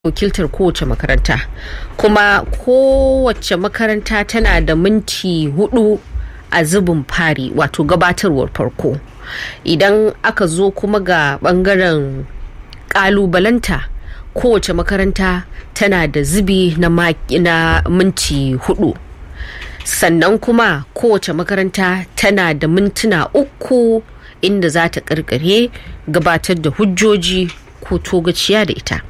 wakiltar kowace makaranta kuma kowace makaranta tana da minti hudu a zubin fari wato gabatarwar farko idan aka zo kuma ga bangaren kalubalanta kowace makaranta tana da zubi na, na minti hudu sannan kuma kowace makaranta tana da mintuna uku inda za ta karkare gabatar da hujjoji ko togaciya da ita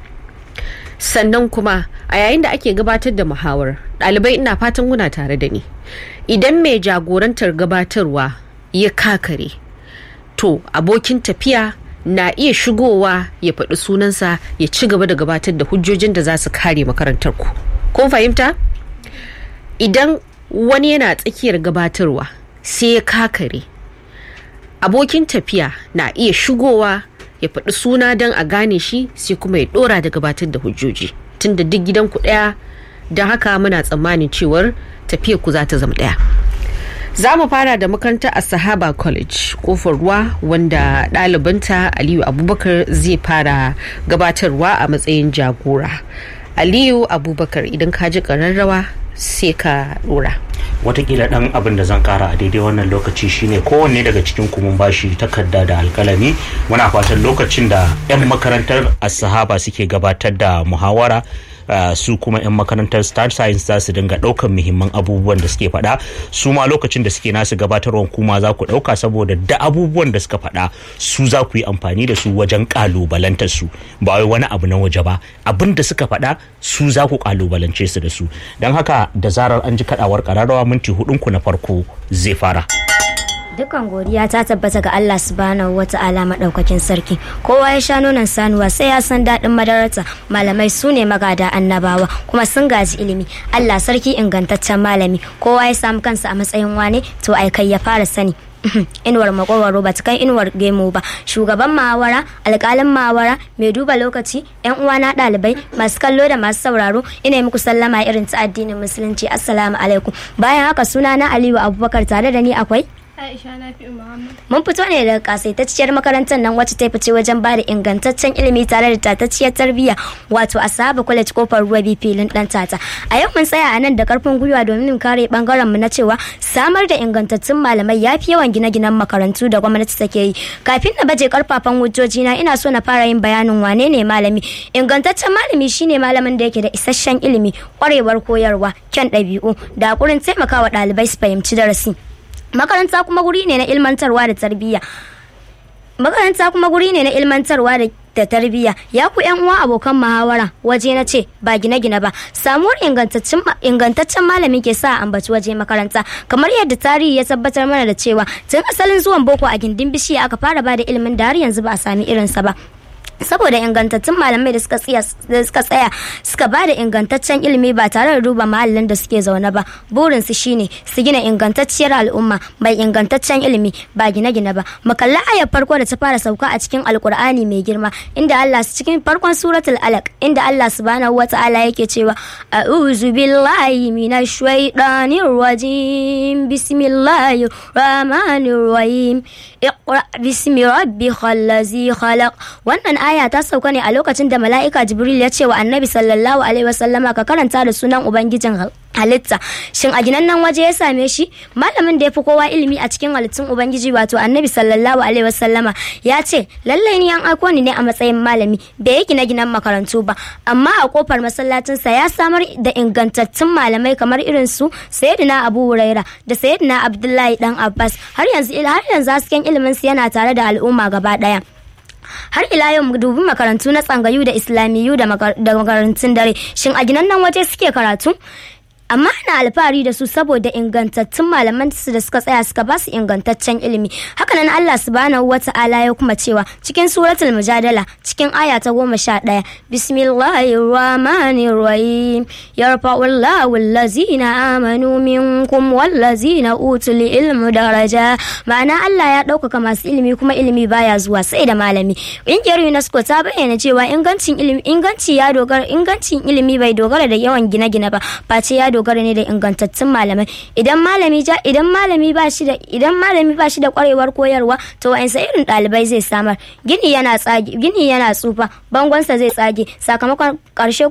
sannan kuma a yayin da ake gabatar da muhawar ɗalibai ina fatan kuna tare da ni idan mai jagorantar gabatarwa ya kakare to abokin tafiya na iya shigowa ya faɗi sunansa ya ci gaba da gabatar da hujjojin da za su kare makarantar ku kun fahimta idan wani yana tsakiyar gabatarwa sai ya kakare abokin tafiya na iya shigowa ya faɗi suna don a gane shi sai kuma ya ɗora da gabatar da hujjoji tunda duk gidan ku ɗaya don haka muna tsammanin cewar tafiyar ku za ta zama ɗaya za mu fara da makarantar a sahaba college kofar ruwa wanda ɗalibanta aliyu abubakar zai fara gabatarwa a matsayin jagora aliyu abubakar idan ka ji ƙararrawa sai ka ɗora watakila dan abin da zan kara a daidai wannan lokaci shine kowanne daga cikin mun bashi takarda da alkalami muna fatan lokacin da 'yan makarantar asahaba suke gabatar da muhawara Uh, su kuma 'yan makarantar star science za su dinga ɗaukan muhimman abubuwan da suke faɗa su ma lokacin da suke nasu gabatarwan kuma za ku ɗauka saboda da abubuwan da suka faɗa su za ku yi amfani da su wajen ƙalubalantar su ba wai wani abu na waje ba abin da suka faɗa su za ku ƙalubalance su da su don haka da zarar an ji kaɗawar ƙararrawa minti hudunku na farko zai fara. Dukan godiya ta tabbata ga Allah subhanahu wa ta'ala maɗaukakin sarki. Kowa ya sha nonon sanuwa sai ya san daɗin madararta. Malamai su ne magada annabawa kuma sun gaji ilimi. Allah sarki ingantaccen malami. Kowa ya samu kansa a matsayin wane to ai kai ya fara sani. inuwar makwarwaro ba ta kai inuwar gemo ba shugaban mawara alkalin mawara mai duba lokaci yan uwana ɗalibai masu kallo da masu sauraro ina muku sallama irin ta addinin musulunci assalamu alaikum bayan haka suna na aliyu abubakar tare da ni akwai Aisha Nafi Muhammad. Mun fito ne daga kasaitacciyar makarantar nan wacce ta fice wajen ba da ingantaccen ilimi tare da tatacciyar tarbiyya wato a sahaba college kofar ruwa bi filin dan tata. A yau mun tsaya a nan da karfin gwiwa domin kare bangaren mu na cewa samar da ingantattun malamai ya fi yawan gine-ginen makarantu da gwamnati take yi. Kafin na baje karfafan hujjoji na ina so na fara yin bayanin wane ne malami. Ingantaccen malami shine malamin da yake da isasshen ilimi, kwarewar koyarwa, kyan ɗabi'u, da hakurin taimakawa ɗalibai su fahimci darasi. makaranta kuma guri ne na ilmantarwa da tarbiyya makaranta kuma guri ne na ilmantarwa da da tarbiyya ya ku yan uwa abokan muhawara waje na ce ba gine-gine ba samuwar ingantaccen malami ke sa ambaci waje makaranta kamar yadda tarihi ya tabbatar mana da cewa tun asalin zuwan boko a gindin bishiya aka fara ba da ilimin da har yanzu ba a sami irinsa ba saboda ingantattun malamai da suka tsaya suka ba da ingantaccen ilimi ba tare da duba mahallin da suke zaune ba burinsu shine su gina ingantacciyar al'umma mai ingantaccen ilimi ba gine-gine ba mu kalli ayar farko da ta fara sauka a cikin alkur'ani mai girma inda Allah cikin farkon suratul alaq inda Allah subhanahu wata'ala yake cewa a'udhu billahi minash shaitanir rajim bismillahir rahmanir rahim iqra bismi rabbikal ladzi khalaq wannan aya ta sauka ne a lokacin da mala'ika jibril ya ce wa annabi sallallahu alaihi wasallama ka karanta da sunan ubangijin halitta shin a ginan nan waje ya same shi malamin da ya fi kowa ilimi a cikin halittun ubangiji wato annabi sallallahu alaihi wasallama ya ce lallai ni an aiko ni ne a matsayin malami bai yi gine ginen makarantu ba amma a kofar masallacinsa ya samar da ingantattun malamai kamar irin su sayyidina abu huraira da sayyidina abdullahi dan abbas har yanzu har yanzu hasken ilimin su yana tare da al'umma gaba daya har ila yau mu dubi makarantu na tsangayu da islamiyu da makarantun dare shin a ginan nan waje suke karatu amma ana alfahari da su saboda ingantattun malaman su da suka tsaya suka ba su ingantaccen ilimi hakanan Allah subhanahu wa ta'ala ya kuma cewa cikin suratul mujadala cikin aya ta goma sha ɗaya bismillahir rahmanir rahim yarfa'u Allahu allazina amanu minkum wallazina utul ilmu daraja ma'ana Allah ya ɗaukaka masu ilimi kuma ilimi baya zuwa sai da malami ƙungiyar UNESCO ta bayyana cewa ingancin ilimi inganci ya dogara ingancin ilimi bai dogara da yawan gine-gine ba face ya dogara dogara ne da ingantattun malamai idan malami ja idan malami ba shi da idan malami ba shi da kwarewar koyarwa to wa'ansa irin ɗalibai zai samar gini yana tsage gini yana tsufa bangonsa zai tsage sakamakon ƙarshe